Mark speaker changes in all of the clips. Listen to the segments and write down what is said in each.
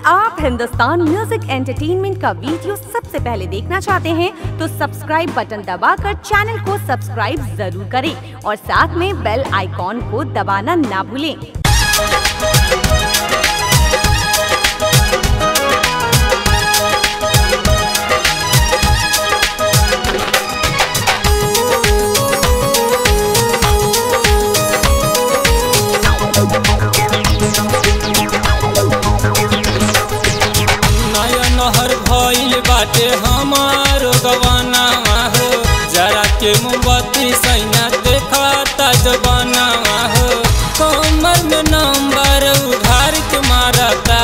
Speaker 1: आप Hindustan music entertainment का video सबसे पहले देखना चाहते हैं तो सब्सक्राइब बटन दबाकर चैनल को सब्सक्राइब जरूर करें और साथ में बेल आइकॉन को दबाना ना भूलें
Speaker 2: नया नहर भइल बाटे हमार गवाना हो जरा के मोमबत्ती सैना देखा जबाना हो कमर में नंबर उघार के मारता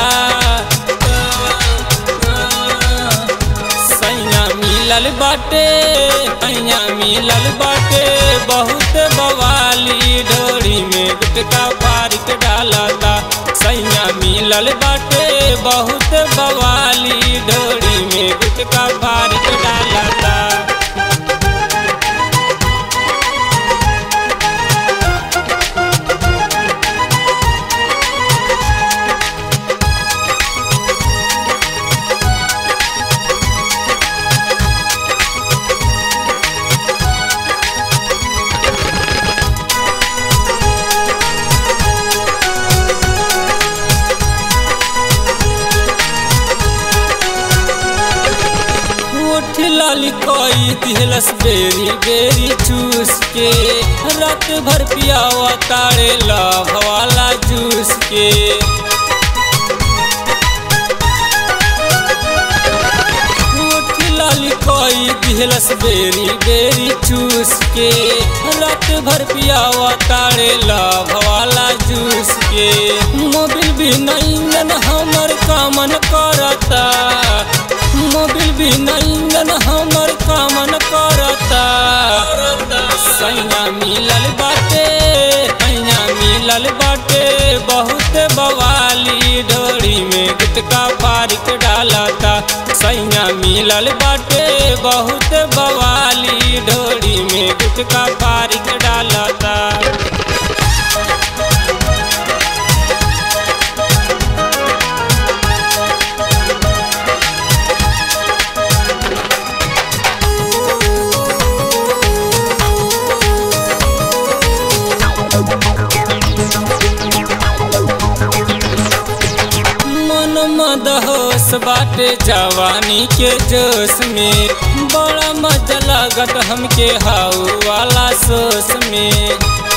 Speaker 2: सैया मिलल बाटे सैया मिलल बाटे बहुत बवाली डोरी में गुटका फाड़ के डालता सैया मिलल बाटे बहुत बवाली डोरी में गुटका फाड़ के डालता उठ लाली कोई दिलस बेरी बेरी चूस के रात भर पियावा तारे लाभ वाला जूस के उठ लाली कोई दिलस बेरी बेरी चूस के रात भर पियावा तारे लाभ वाला जूस के मोबिल भी नहीं हमर कामन करता मोबिल भी नहीं हमर कामन करता सैया मिलल बाटे सैया मिलल बाटे बहुत बवाली डोरी में गुटका फाड़ के डालता सैया मिलल बाटे बहुत बवाली डोरी में गुटका फाड़ के डालता मन मदहोश बाटे जवानी के जोश में बड़ा मजा लागत हमके हाउ वाला सोस में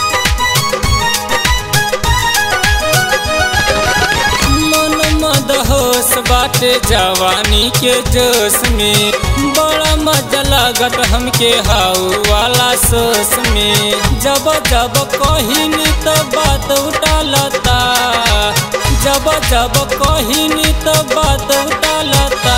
Speaker 2: मन मदहोश बाटे जवानी के जोश में बड़ा मजा लागत हमके हाउ वाला सोस में जब जब कहिनी तो बात उठालता जब जब कहिनी तो बात उठालता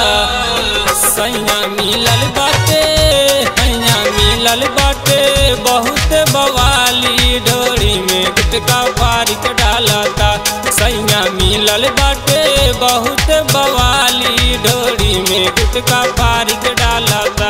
Speaker 2: सैया मिलल बाटे सैया मिलल बाटे बहुत बवाली डोरी में गुटका फाड़ के डालता सैया मिलल बाटे बहुत बवाली डोरी में गुटका फाड़ के डालता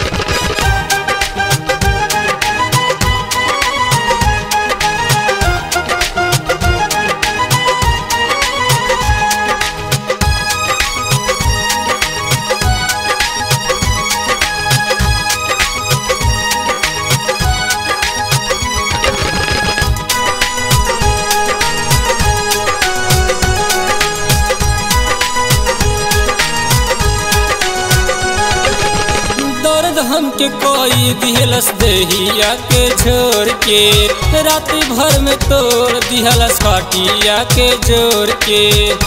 Speaker 2: दर्द हमके कोई दिहलस देहिया के छोड़ के रात भर में तोड़ दिहलस खटिया के जोड़ के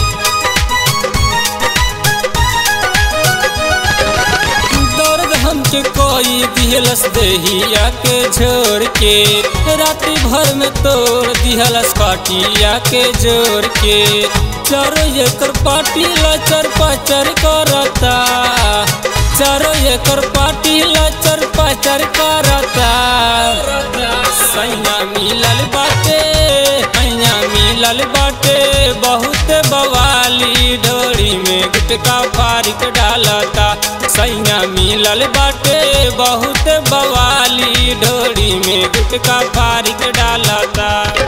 Speaker 2: दर्द हमके कोई दिहलस देहिया के छोड़ के रात भर में तोड़ दिहलस खटिया के जोड़ के चारो एकर पाटी लचर पचर करता चारो एकर पाटी लचर पचर करता सैया मिलल बाटे सैया मिलल बाटे बहुत बवाली डोरी में गुटका फाड़ के डालता सैया मिलल बाटे बहुत बवाली डोरी में गुटका फाड़ के डालता